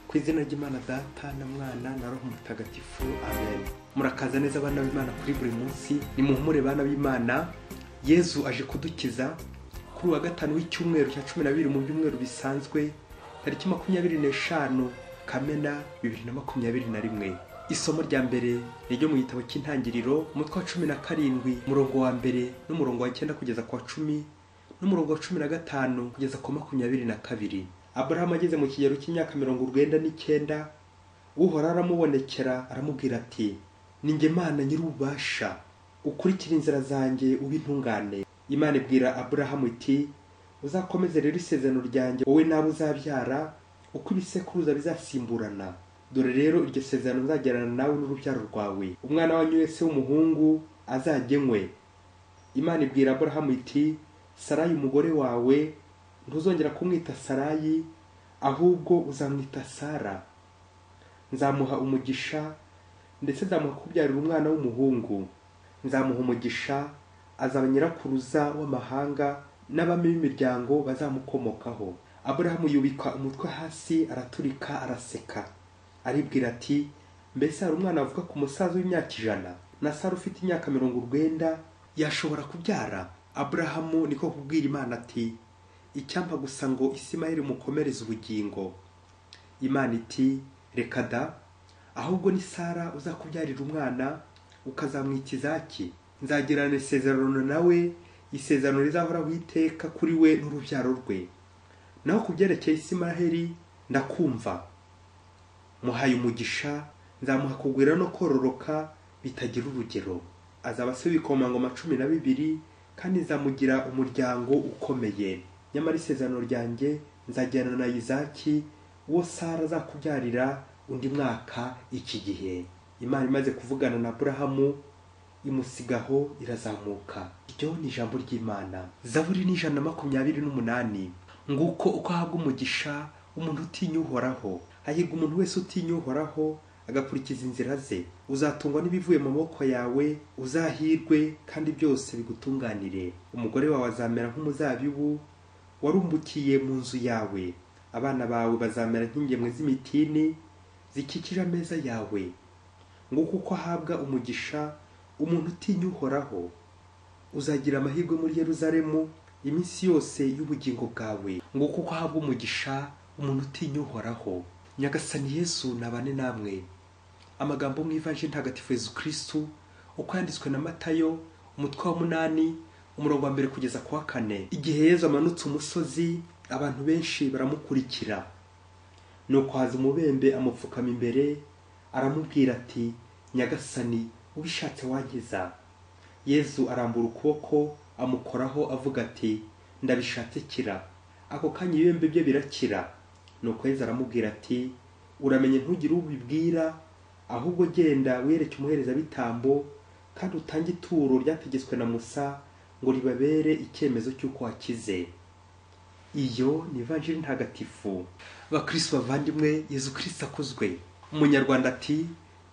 ku izina ry'imana data na mwana na roho mutagatifu amen murakaza neza abana b'imana kuri buri munsi ni muhumure bana b'imana yezu aje kudukiza kuri uwa gatanu w'icyumweru cya cumi na bibiri mu byumweru bisanzwe tariki makumyabiri n'eshanu kamena bibiri na makumyabiri na rimwe isomo rya mbere ni ryo mu gitabo cy'intangiriro umutwe wa cumi na karindwi umurongo wa mbere n'umurongo wa cyenda kugeza ku wa cumi n'umurongo wa cumi na gatanu kugeza ku wa makumyabiri na kabiri aburahamu ageze mu kigero cy'imyaka mirongo urwenda n'icyenda uhoraho aramubonekera aramubwira ati ni njye mana nyir'ububasha ukurikira inzira zanjye ube intungane imana ibwira aburahamu iti uzakomeze rero isezerano ryanjye wowe n'abo uzabyara uko ibisekuruza bizasimburana dore rero iryo sezerano nzagirana nawe n'urubyaro rwawe umwana wanyu wese w'umuhungu azagenywe imana ibwira aburahamu iti sarayi umugore wawe ntuzongera kumwita sarayi ahubwo uzamwita sara nzamuha umugisha ndetse nzamuha kubyarira umwana w'umuhungu nzamuha umugisha azaba nyirakuruza w'amahanga n'abami b'imiryango bazamukomokaho aburahamu yubika umutwe hasi araturika araseka aribwira ati mbese hari umwana wavuga ku musaza w'imyaka ijana na sara ufite imyaka mirongo urwenda yashobora kubyara aburahamu niko kubwira imana ati icyampa gusa ngo isimayeli mukomereze ubugingo imana iti reka da ahubwo ni sara uzakubyarira umwana ukazamwita izaki nzagirana isezerano nawe isezerano rizahoraho iteka kuri we n'urubyaro rwe naho ku byerekeye isimaheri ndakumva muhaye umugisha nzamuha kugwira no kororoka bitagira urugero azaba se w'ibikomangoma cumi na bibiri kandi nzamugira umuryango ukomeye nyamara isezerano ryanjye nzagirana na izaki uwo sara azakubyarira undi mwaka iki gihe imana imaze kuvugana na aburahamu imusigaho irazamuka iryo ni ijambo ry'imana zaburi ni ijana na makumyabiri n'umunani nguko uko ahabwa umugisha umuntu utinya uhoraho hahirwa umuntu wese utinya uhoraho agakurikiza inzira ze uzatungwa n'ibivuye mu maboko yawe uzahirwe kandi byose bigutunganire umugore wawe azamera nk'umuzabibu warumbukiye mu nzu yawe abana bawe bazamera nk'ingemwe z'imitini zikikije ameza yawe nguko uko ahabwa umugisha umuntu utinya uhoraho uzagira amahirwe muri yeruzalemu iminsi yose y'ubugingo bwawe nguko uko ahabwa umugisha umuntu utinya uhoraho nyagasani yesu nabane namwe amagambo mu ivaje ntagatifu yezu kirisitu uko yanditswe na matayo umutwe wa munani umurongo wa mbere kugeza ku wa kane igihe yezu amanutse umusozi abantu benshi baramukurikira nuko haza umubembe amupfukama imbere aramubwira ati nyagasani ubishatse wankiza yezu arambura ukuboko amukoraho avuga ati ndabishatse kira ako kanya ibibembe bye birakira nuko yezu aramubwira ati uramenye ntugire ubibwira ahubwo genda wereke umuherezabitambo kandi utange ituro ryategetswe na musa ngo ribabere icyemezo cy'uko wakize iyo ni ivanjiri ntagatifu abakirisi bavandimwe yezu kirisi akuzwe umunyarwanda ati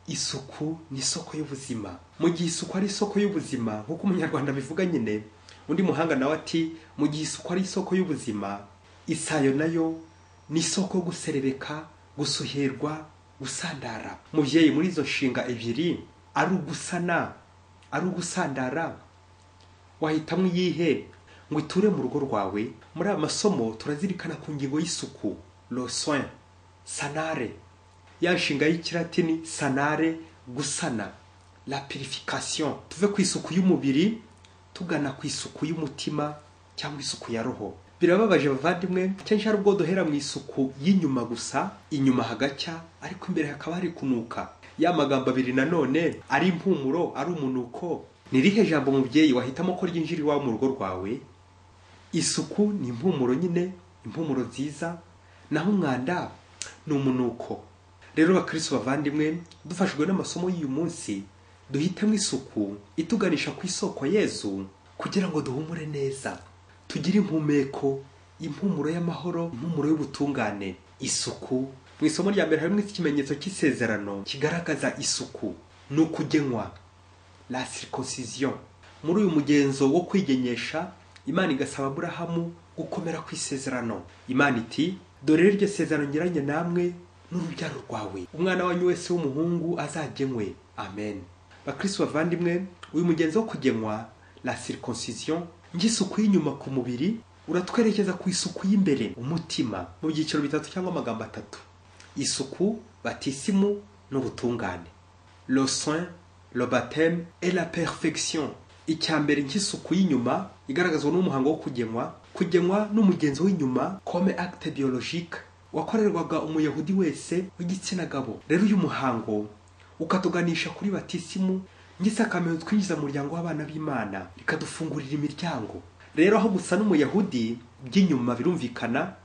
isuku ni isoko y'ubuzima mu gihe isuku ari isoko y'ubuzima nk'uko umunyarwanda abivuga nyine undi muhanga nawe ati mu gihe isuku ari isoko y'ubuzima isayo nayo ni isoko yo guserebeka gusuherwa gusandara mubyeyi muri izo nshinga ebyiri ari ugusana ari ugusandara wahitamo iyihe ngo iture mu rugo rwawe muri aya masomo turazirikana ku ngingo y'isuku losoin sanare ya nshinga y'ikiratini sanare gusana la purification tuve ku isuku y'umubiri tugana ku isuku y'umutima cyangwa isuku ya roho birababaje bavandimwe kenshi hari ubwo duhera mu isuku y'inyuma gusa inyuma hagacya ariko imbere hakaba hari kunuka ya magambo abiri nanone ari impumuro ari umunuko ni irihe jambo umubyeyi wahitamo ko ryinjira iwawe mu rugo rwawe isuku ni impumuro nyine impumuro nziza naho umwanda ni umunuko rero bakirisi bavandimwe dufashijwe n'amasomo y'uyu munsi duhitemo isuku ituganisha ku isoko yezu kugira ngo duhumure neza tugire impumeko impumuro y'amahoro impumuro y'ubutungane isuku mu isomo rya mbere harimo ikimenyetso cy'isezerano kigaragaza isuku ni ukugenywa la circoncision muri uyu mugenzo wo kwigenyesha imana igasaba aburahamu gukomera ku isezerano imana iti dore iryo sezerano nyiranye namwe n'urubyaro rwawe umwana wanyu wese w'umuhungu azagenwe amen bakristo bavandimwe uyu mugenzi wo kugenwa la circoncision ng'isuku y'inyuma ku mubiri uratwerekeza ku isuku y'imbere umutima mu byiciro bitatu cyangwa amagambo atatu isuku batisimu n'ubutungane le soin le baptême et la perfection icya mbere nk'isuku y'inyuma igaragazwa n'umuhango wo kugenwa kugenwa n'umugenzi w'inyuma comme acte biologique wakorerwaga umuyahudi wese w'igitsina gabo rero uyu muhango ukatuganisha kuri batisimu nk'isakamento twinjiza mu muryango w'abana b'imana rikadufungurira imiryango rero aho gusa n'umuyahudi by'inyuma birumvikana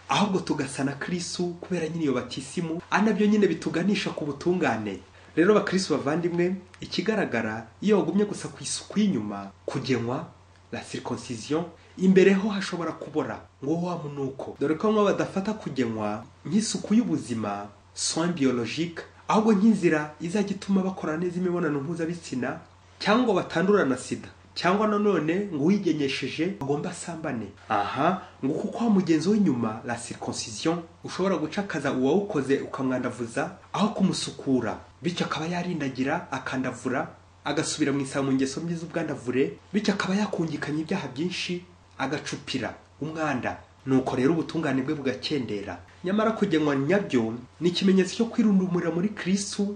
ahubwo tugasa na kirisu kubera nyine iyo batisimu ari nabyo nyine bituganisha ku butungane rero bakirisi bavandimwe ikigaragara iyo wagumye gusa ku isuku y'inyuma kugenwa la circoncision imbere ho hashobora kubora ngo wa munuko dore ko bamwe badafata kugenwa nk'isuku y'ubuzima soin biologique ahubwo nk'inzira izajya ituma bakora neza imibonano mpuzabitsina cyangwa batandura na sida cyangwa nanone ngo uwigenyesheje agomba asambane aha ngo kuko wa mugenzi w'inyuma la circoncision ushobora gucakaza uwawukoze ukamwandavuza aho kumusukura bityo akaba yarindagira akandavura agasubira mu isaba mu ngeso mbi z'ubwandavure bityo akaba yakungikanya ibyaha byinshi agacupira umwanda nuko rero ubutungane bwe bugakendera nyamara kugenwa nyabyo ni ikimenyetso cyo kwirundumurira muri kirisu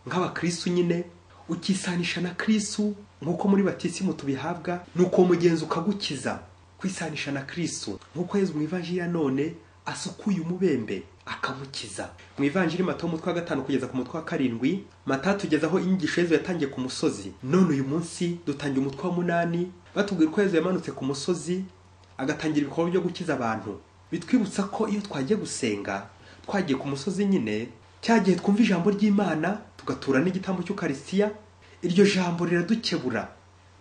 nk'abakristu nyine ukisanisha na kirisu nk'uko muri batisimu tubihabwa nuko uwo mugenzi ukagukiza kwisanisha na kirisu nk'uko yezu mu ivanjiri ya none asukuye umubembe akamukiza mu ivanjiri mato umutwe wa gatanu kugeza ku mutwe wa karindwi mata tugezaho inyigisho yezu yatangiye ku musozi none uyu munsi dutangiye umutwe wa munani batubwira ko yezu yamanutse ku musozi agatangira ibikorwa byo gukiza abantu bitwibutsa ko iyo twagiye gusenga twagiye ku musozi nyine cya gihe twumva ijambo ry'imana tugatura n'igitambo cy'ukarisiya iryo jambo riradukebura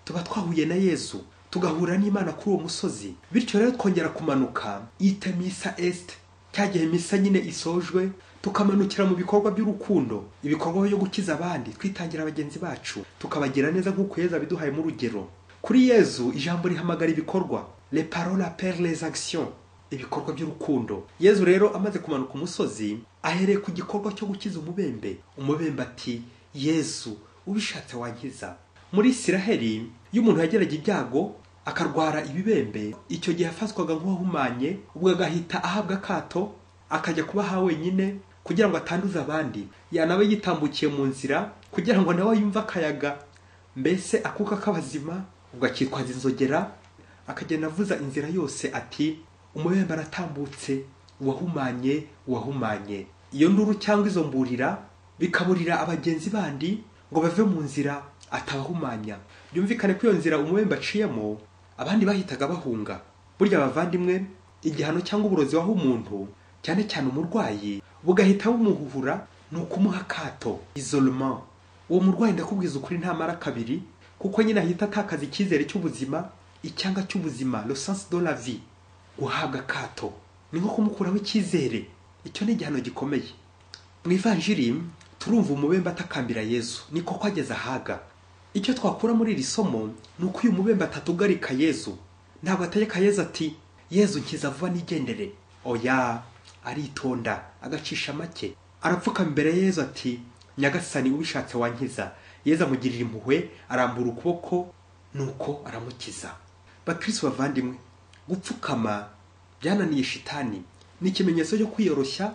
tuba twahuye na yezu tugahura n'imana kuri uwo musozi bityo rero twongera kumanuka ite misa esite cya gihe misa nyine isojwe tukamanukira mu bikorwa by'urukundo ibikorwa byo gukiza abandi twitangira bagenzi bacu tukabagira neza nk'uko yezu abiduhayemo urugero kuri yezu ijambo rihamagara ibikorwa le parole appelle les actions ibikorwa by'urukundo yezu rero amaze kumanuka umusozi ahereye ku gikorwa cyo gukiza umubembe umubembe ati yezu ubishatse wankiza muri isiraheli iyo umuntu yageraga ibyago akarwara ibibembe icyo gihe yafatwaga nk'uwahumanye ubwo agahita ahabwa akato akajya kuba aha wenyine kugira ngo atanduze abandi yanaba yitambukiye mu nzira kugira ngo nawe yumve akayaga mbese akuka k'abazima ubwo akitwaza inzogera akagenda avuza inzira yose ati umubembe aratambutse uwahumanye uwahumanye iyo nduru cyangwa izo mburira bikaburira abagenzi bandi ngo bave mu nzira atabahumanya byumvikane ko iyo nzira umubembe aciyemo abandi bahitaga bahunga burya abavandimwe igihano cyangwa uburozi waho umuntu cyane cyane umurwayi bugahita bumuhuhura ni ukumuha akato isolomant uwo murwayi ndakubwiza ukuri ntamara kabiri kuko nyine ahita atakaza icyizere cy'ubuzima icyanga cy'ubuzima le sens de la vie guhabwa akato ni nko kumukuraho icyizere icyo ni igihano gikomeye mu ivanjiri turumva umubembe atakambira yezu niko kwageze ahaga icyo twakura muri iri somo ni uko uyu mubembe atatugarika yezu ntabwo ategeka yezu ati yezu nkiza vuba nigendere oya aritonda agacisha make arapfukama imbere ya yezu ati nyagasani ubishatse wankiza yezu amugirira impuhwe arambura ukuboko nuko aramukiza bakirisi bavandimwe gupfukama byananiye shitani ni ikimenyetso cyo kwiyoroshya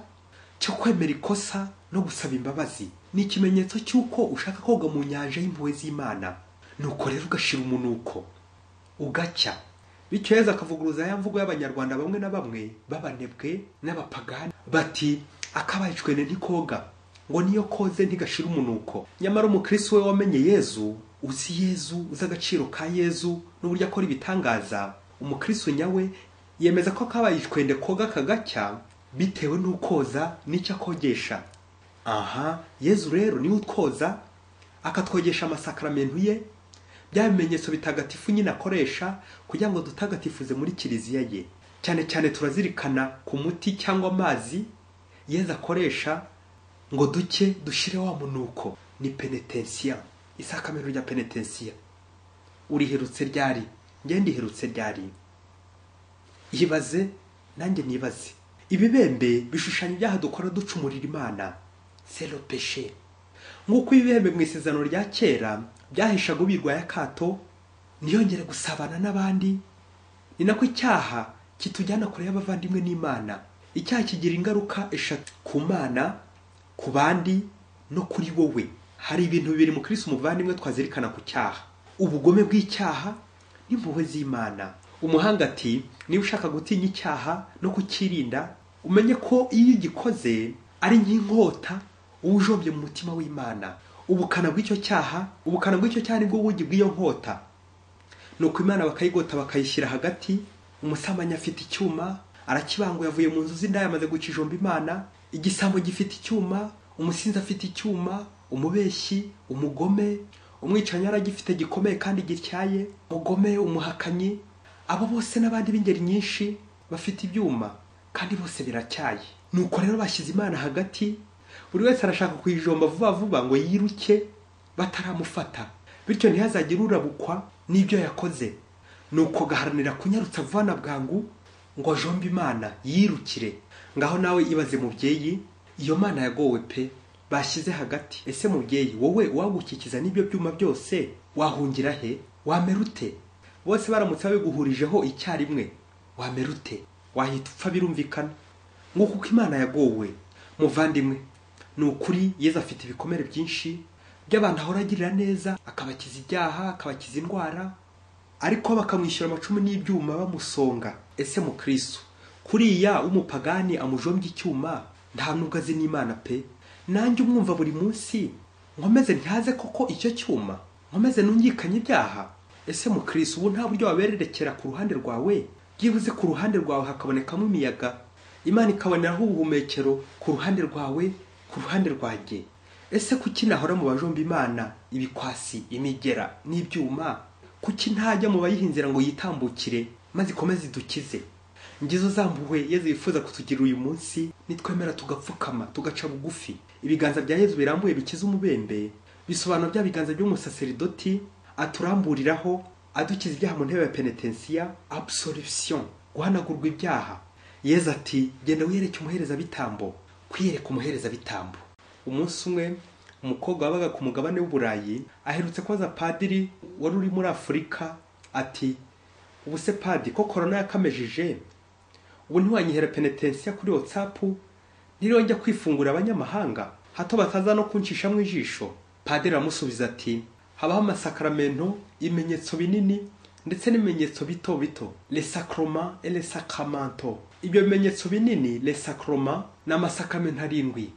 cyo kwemera ikosa no gusaba imbabazi ni ikimenyetso cy'uko ushaka koga mu nyanja y'impuhwe z'imana nuko rero ugashira umunuko ugacya bityo yezu akavuguruza ya mvugo y'abanyarwanda bamwe na bamwe b'abanebwe n'abapagani bati akabaye icwene ntikoga ngo niyo koze ntigashira umunuko nyamara umukirisi we wamenye yezu uzi yezu uzi agaciro ka yezu n'uburyo akora ibitangaza umukristo nyawe yemeza ko kabaye icwende koga kagacya bitewe n'ukoza n'icyo akogesha aha yezu rero niwe utwoza akatwogesha amasakaramentu ye bya bimenyetso bitagatifu nyine akoresha kugira ngo dutagatifuze muri kiliziya ye cyane cyane turazirikana ku muti cyangwa amazi yezu akoresha ngo duke dushire wa munuko ni penetensiya isakamiro rya penetensiya uriherutse ryari ngende iherutse ryari ibaze nanjye nibaze ibibembe bishushanya ibyaha dukora ducumurira imana selo peshe nk'uko ibibembe mu isezerano rya kera byahishaga ubirwaye akato ntiyongere gusabana n'abandi ni nako icyaha kitujyana kure y'abavandimwe n'imana icyaha kigira ingaruka eshatu ku mana ku bandi no kuri wowe hari ibintu bibiri mu kirisi umuvandimwe twazirikana ku cyaha ubugome bw'icyaha n'impuhwe z'imana umuhanga ati niba ushaka gutinya icyaha no kukirinda umenye ko iyo ugikoze ari nk'inkota uba ujombye mu mutima w'imana ubukana bw'icyo cyaha ubukana bw'icyo cyaha nibwo bugi bw'iyo nkota nuko imana bakayigota bakayishyira hagati umusamanya afite icyuma arakibanguye avuye mu nzu z'indaya amaze gukijomba imana igisambo gifite icyuma umusinzi afite icyuma umubeshyi umugome umwicanyi aragifite gikomeye kandi gityaye umugome umuhakanyi abo bose n'abandi b'ingeri nyinshi bafite ibyuma kandi bose biracyaye nuko rero bashyize imana hagati buri wese arashaka kuyijomba vuba vuba ngo yiruke bataramufata bityo ntihazagire urabukwa n'ibyo yakoze nuko gaharanira kunyarutsa vuba na bwangu ngo ajombe imana yirukire ngaho nawe ibaze mubyeyi iyo mana yagowe pe bashyize hagati ese mubyeyi wowe wagukikiza n'ibyo byuma byose wahungira he wamera ute bose baramutse babiguhurijeho icyarimwe wamera ute wahita upfa birumvikana nk'uko uko imana yagowe muvandimwe ni ukuri yezu afite ibikomere byinshi by'abantu ahora agirira neza akabakiza ibyaha akabakiza indwara ariko bakamwishyura amacumu n'ibyuma bamusonga ese mu kristo kuriya w'umupagani amujombye icyuma nta nubwo azi n'imana pe nanjye umwumva buri munsi nkomeze ntihaze koko icyo cyuma nkomeze nungikanye ibyaha ese mu kirisi ubu nta buryo wabererekera ku ruhande rwawe byibuze ku ruhande rwawe hakabonekamo imiyaga imana ikaboneraho ubuhumekero ku ruhande rwawe ku ruhande rwanjye ese kuki nahora mu bajomba imana ibikwasi imigera n'ibyuma kuki ntajya mu bayihinzira ngo yitambukire maze ikomeze idukize ngizo zambuwe yezu yifuza kutugira uyu munsi nitwemera tugapfukama tugaca bugufi ibiganza bya yezu birambuye bikiza umubembe bisobanura bya biganza by'umusaseridoti aturamburiraho adukiza ibyaha mu ntebe ya penetensiya absolution guhanagurwa ibyaha yeza ati genda wiyereke umuherezabitambo kwiyereka umuherezabitambo umunsi umwe umukobwa wabaga ku mugabane w'uburayi aherutse kubaza padiri wari uri muri afurika ati ubu se padi ko korona yakamejeje ubu ntiwanyihera penetensiya kuri watsapu ntirongera kwifungura abanyamahanga hato bataza no kunshishamo ijisho padiri aramusubiza ati habaho amasakaramentu ibimenyetso binini ndetse n'ibimenyetso bito bito lesakroma elesakramanto ibyo bimenyetso binini lesakroma ni amasakaramentu arindwi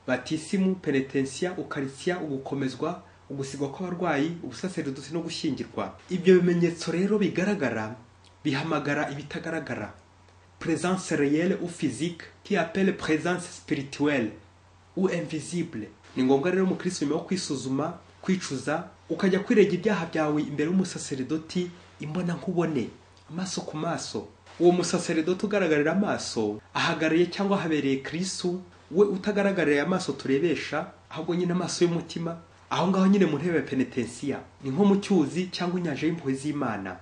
batisimu penetensiya ukarisiya ugukomezwa ugusigwa kw'abarwayi ubusaseridutsi no gushyingirwa ibyo bimenyetso rero bigaragara bihamagara ibitagaragara presence réelle ou physique qui appelle présence spirituelle ou invisible ni ngombwa rero umukirisimu nyuma yo kwisuzuma kwicuza ukajya kwirega ibyaha byawe imbere y'umusaseridoti imbona nkubone amaso ku maso uwo musaseridoti ugaragarira amaso ahagarariye cyangwa habereye kirisu we utagaragarira amaso turebesha ahubwo nyine amaso y'umutima aho ngaho nyine mu ntebe ya penetensiya ni nko mu cyuzi cyangwa inyanja y'impuhwe z'imana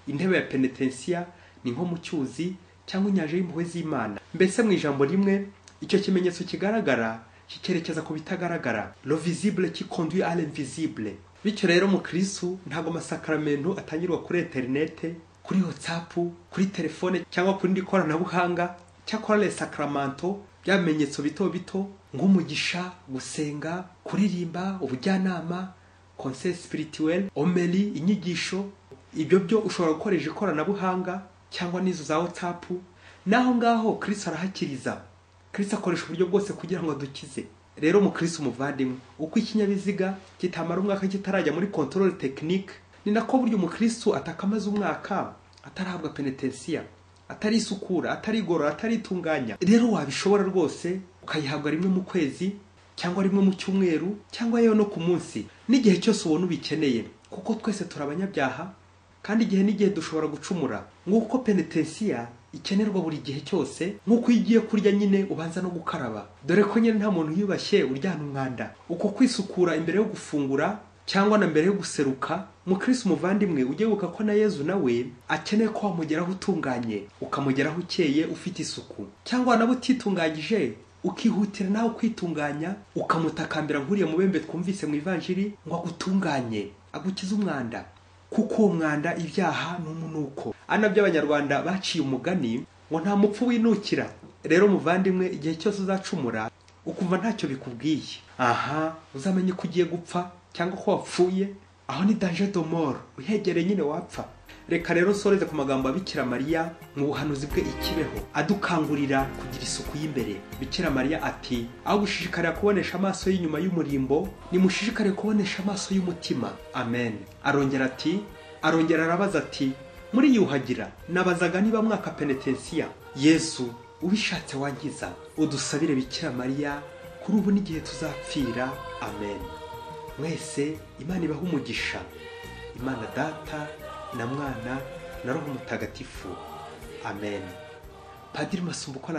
intebe ya penetensiya ni nko mu cyuzi cyangwa inyanja y'impuhwe z'imana mbese mu ijambo rimwe icyo kimenyetso kigaragara kikerekeza ku bitagaragara lo visible qui conduit à l'invisible bityo rero mu kristu ntabwo amasakaramentu atangirwa kuri interinete kuri whatsapp kuri telefone cyangwa ku rindi koranabuhanga cyakora le sacramento bya bimenyetso bito bito nk'umugisha gusenga kuririmba ubujyanama conseil spirituel omeri inyigisho ibyo byo ushobora gukoresha ikoranabuhanga cyangwa n'izo za whatsapp naho ngaho kristu arahakiriza kirisi akoresha uburyo bwose kugira ngo adukize rero mu kirisi umuvandimwe uko ikinyabiziga kitamara umwaka kitarajya muri kontorore tekinike ni nako buryo umukirisitu atakamaze umwaka atarahabwa penetensiya atarisukura atarigorora ataritunganya rero wabishobora rwose ukayihabwa rimwe mu kwezi cyangwa rimwe mu cyumweru cyangwa yewe no ku munsi n'igihe cyose ubona ubikeneye kuko twese turi abanyabyaha kandi igihe n'igihe dushobora gucumura nk'uko penetensiya ikenerwa buri gihe cyose nk'uko iyo ugiye kurya nyine ubanza no gukaraba dore ko nyine nta muntu yubashye uryana umwanda uko kwisukura imbere yo gufungura cyangwa na mbere yo guseruka mukirisi umuvandimwe ujye wibuka ko na yezu nawe akeneye ko wamugeraho utunganye ukamugeraho ukeye ufite isuku cyangwa nawe utitunganyije ukihutira nawe kwitunganya ukamutakambira nk'uriya mubembe twumvise mu ivanjiri ngo agutunganye agukize umwanda kuko uwo mwanda ibyaha ni umunuko ana by'abanyarwanda baciye umugani ngo nta mupfu winukira rero muvandimwe igihe cyose uzacumura ukumva ntacyo bikubwiye aha uzamenye ko ugiye gupfa cyangwa ko wapfuye aho ni danje domoro uhegereye nyine wapfa reka rero nsoreze ku magambo ya bikira mariya mu buhanuzi bwe ikibeho adukangurira kugira isuku y'imbere bikira mariya ati aho gushishikarira kubonesha amaso y'inyuma y'umurimbo nimushishikare kubonesha amaso y'umutima amen arongera ati arongera arabaza ati muri yuhagira nabazaga niba mwaka penetensiya yesu ubishatse wangiza udusabire bikira mariya kuri ubu n'igihe tuzapfira amen mwese imana ibaha umugisha imana data na mwana na roho mutagatifu amen padiri masumbuko